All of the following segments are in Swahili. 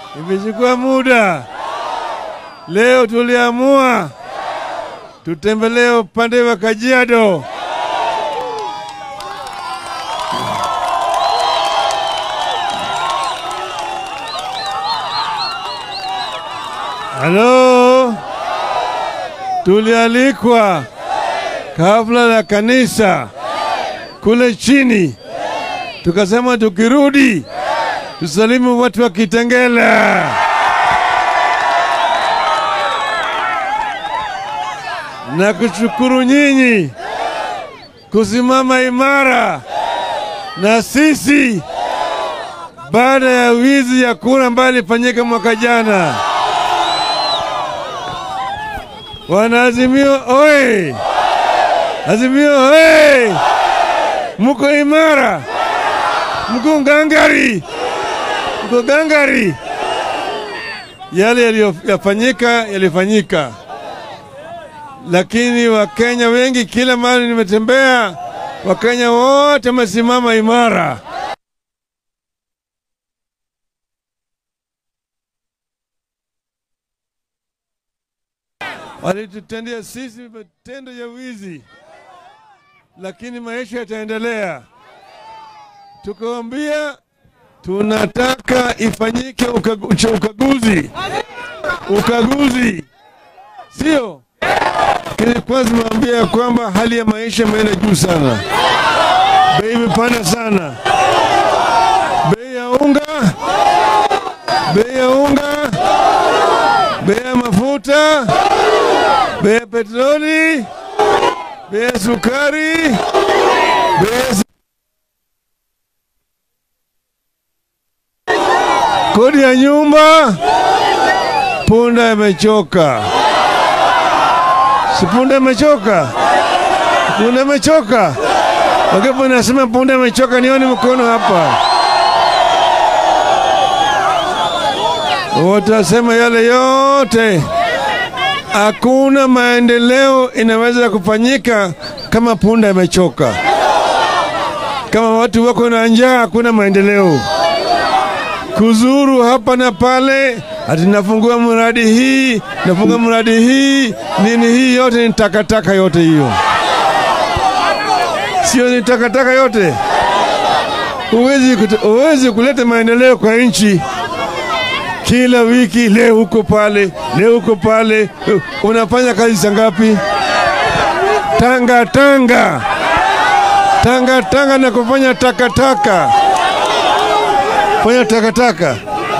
Imechukua muda. Leo tuliamua tutembelee upande wa Kajiado. Halo, tulialikwa kabla la kanisa kule chini, tukasema tukirudi tusalimu watu wa Kitengela. na kushukuru nyinyi kusimama imara na sisi baada ya wizi ya kura ambayo ilifanyika mwaka jana. Wana Azimio oye! Azimio oye! Muko imara, mko ngangari, mko gangari. Yale yaliyofanyika yalifanyika lakini Wakenya wengi, kila mahali nimetembea, Wakenya wote wamesimama imara. Walitutendea sisi matendo ya wizi, lakini maisha yataendelea. Tukawambia tunataka ifanyike ukagu, ukaguzi, ukaguzi, sio Nilikuwa zimewambia ya kwamba hali ya maisha imeenda juu sana, bei imepanda sana, bei ya unga, bei ya unga, bei ya mafuta, bei ya petroli, bei ya sukari, bei ya kodi ya nyumba. Punda imechoka. Si punda imechoka? Punda imechoka. Wangapi nasema punda imechoka? Nione mkono hapa. Watasema yale yote. Hakuna maendeleo inaweza kufanyika kama punda imechoka. Kama watu wako na njaa, hakuna maendeleo. Kuzuru hapa na pale ati nafungua mradi hii, nafunga mradi hii, nini hii, yote ni takataka yote hiyo, sio? Ni takataka yote. Huwezi huwezi kuleta maendeleo kwa nchi. Kila wiki leo huko pale, leo huko pale, unafanya kazi za ngapi? Tanga tanga tanga tanga na kufanya takataka, fanya takataka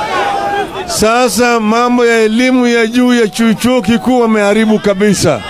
sasa mambo ya elimu ya juu ya chuo kikuu wameharibu kabisa.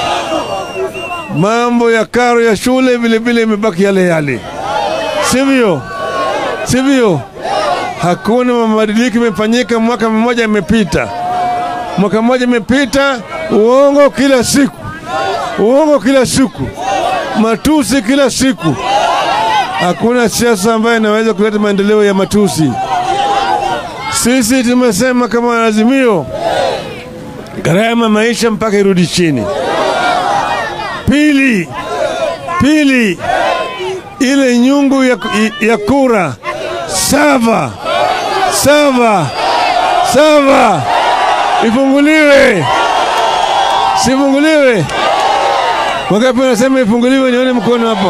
Mambo ya karo ya shule vile vile imebaki yale yale, sivyo? Sivyo? Hakuna mabadiliko imefanyika, mwaka mmoja imepita, mwaka mmoja imepita, uongo kila siku, uongo kila siku, matusi kila siku. Hakuna siasa ambayo inaweza kuleta maendeleo ya matusi. Sisi tumesema kama Azimio, gharama maisha mpaka irudi chini. Pili, pili, ile nyungu ya, ya kura sava sava sava ifunguliwe, sifunguliwe. Wangapi wanasema ifunguliwe? Nione mkono hapo.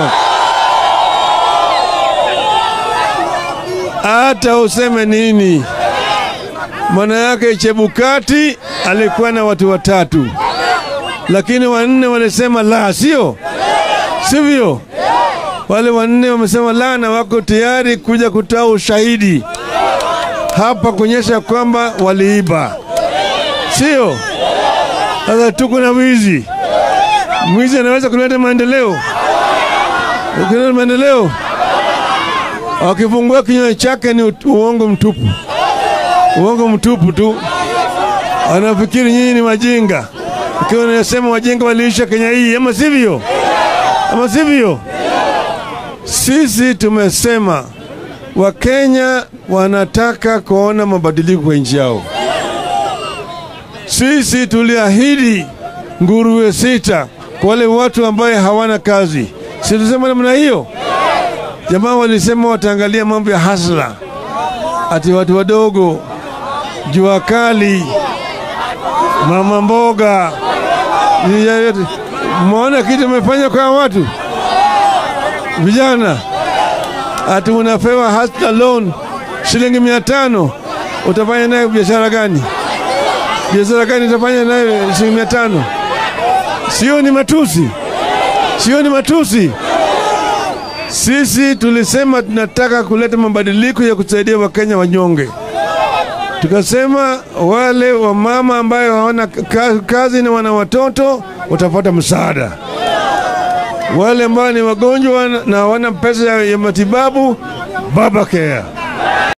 Hata useme nini maana yake Chebukati alikuwa na watu watatu, lakini wanne walisema la, sio sivyo? Wale wanne wamesema la na wako tayari kuja kutoa ushahidi hapa kuonyesha kwamba waliiba, sio? Sasa tuko na wizi. Mwizi anaweza kuleta maendeleo, kuleta maendeleo. Akifungua kinywa chake ni uongo mtupu uongo mtupu tu. Anafikiri nyinyi ni wajinga, ikiwa nasema wajinga waliisha Kenya hii, ama sivyo? Ama sivyo? Sisi tumesema Wakenya wanataka kuona mabadiliko kwa nchi yao. Sisi tuliahidi nguruwe sita kwa wale watu ambaye hawana kazi, si tulisema namna hiyo? Jamaa walisema wataangalia mambo ya hasla, ati watu wadogo jua kali, mama mboga, hii yote. Mmeona kitu imefanya kwa watu vijana, ati unapewa hasta loan shilingi mia tano utafanya nayo biashara gani? Biashara gani utafanya nayo shilingi mia tano? Sio ni matusi? Sio ni matusi? Sisi tulisema tunataka kuleta mabadiliko ya kusaidia Wakenya wanyonge. Tukasema wale wamama ambayo hawana ka- kazi na wana watoto watapata msaada. Wale ambao ni wagonjwa na hawana pesa ya ya matibabu, baba care.